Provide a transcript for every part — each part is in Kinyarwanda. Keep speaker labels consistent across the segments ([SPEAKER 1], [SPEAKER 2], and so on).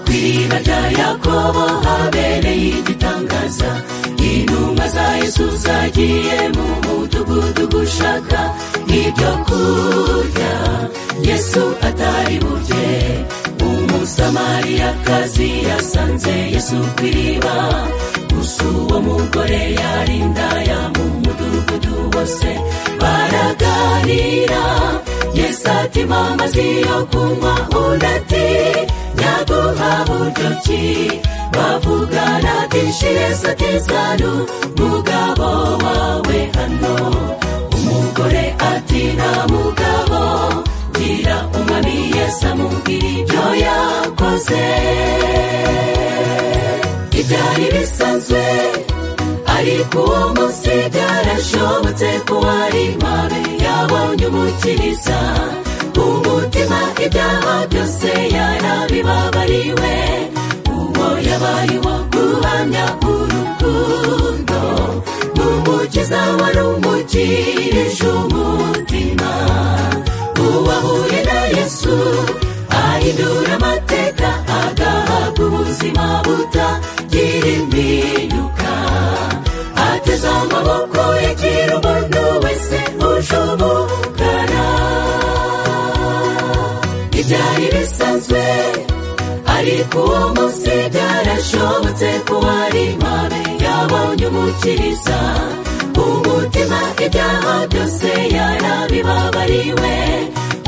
[SPEAKER 1] rya yakobo habereye igitangaza intumwa za yesu zagiye mu mudugudu gushaka ibyo kurya yesu atari burye umusamariyakazi yasanze yesu ku iriba gusa uwo mugore yarindaya mu mudugudu wose baraganira yesu ati mama ziyo kunywa undi ati nyaguha buryo ki bavugana byinshi yesu ati zanu mugabo wawe hano umugore ati nta mugabo gira umwami yesu amubwira ibyo yakoze ibyari bisanzwe ariko uwo munsi byarashobotse ko wari mabi yabonye umukiriza umutima ibyaha byose yarabibabariwe uwo yabaye uwo guhamya urukundo n'umukiza wari umukirije umutima uwahuye na yesu ahindura amateka agahabwa ubuzima butagira impinduka ateze amaboko yagira umuntu wese uje umugana ibyari bisanzwe ariko uwo munsi byarashobotse ko wari mabi yabonye umukiriza umutima ibyaha byose yarabibabariwe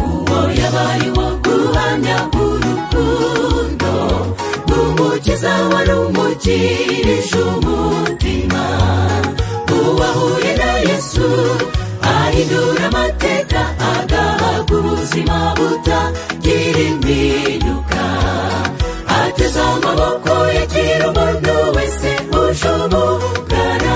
[SPEAKER 1] uwo yabaye uwo guhamya urukundo n'umukiza wari umukirije umutima uwahuye na yesu ahindura amateka agahabwa ubuzima butagira impinduka ateze amaboko yagira umuntu wese uje umugana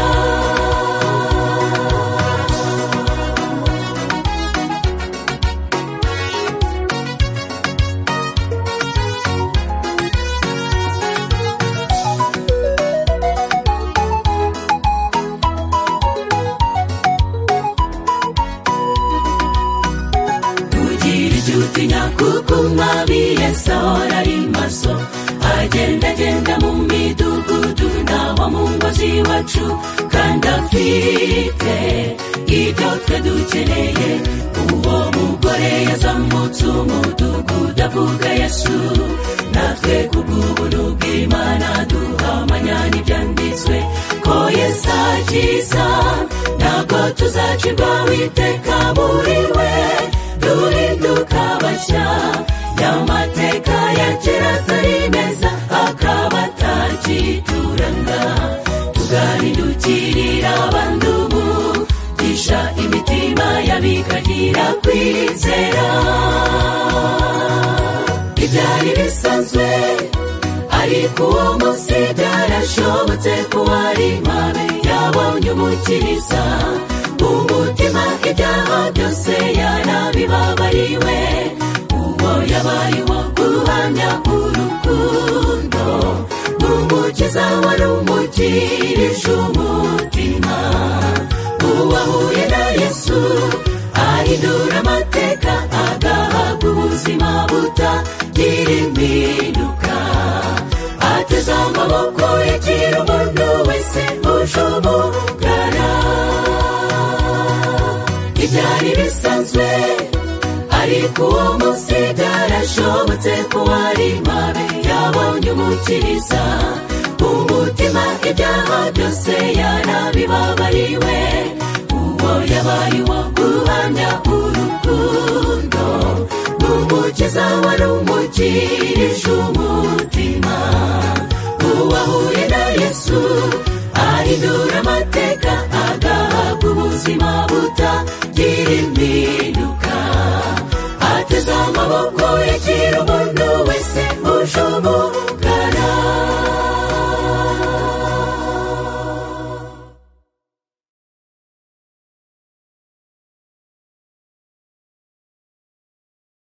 [SPEAKER 1] kugira icyo utinya kuko umwami yesi ahora ari maso agenda agenda mu midugudu n'aho mu ngo z'iwacu kandi afite ibyo twe dukeneye uwo mugore yazamutse umudugudu avuga yesu natwe kubw'ubuntu bw'imana duhamanya n'ibyanditswe ko yesu akiza ntabwo tuzacibwa witeka muri we duhinduka bashya y'amateka ya kera atari meza akaba atakituranga tugahindukirira abandi ubu gisha imitima y'abikagira kwizera ibyari bisanzwe ariko uwo munsi byarashobotse ko wari mabi yabonye umukiriza umutima ibyaha byose yarabibabariwe uwo yabaye uwo guhamya urukundo n'umukiza wari umukirije umutima uwahuye na yesu ahindura amateka agahabwa ubuzima butagira impinduka ateze amaboko yagira umuntu wese uje umugana ibyari bisanzwe ariko uwo munsi byarashobotse ko wari mabi yabonye umukiriza umutima ibyaha byose yarabibabariwe uwo yabaye uwo guhamya urukundo n'umukiza wari umukirije umutima uwahuye na yesu ahindura amateka agahabwa ubuzima butagira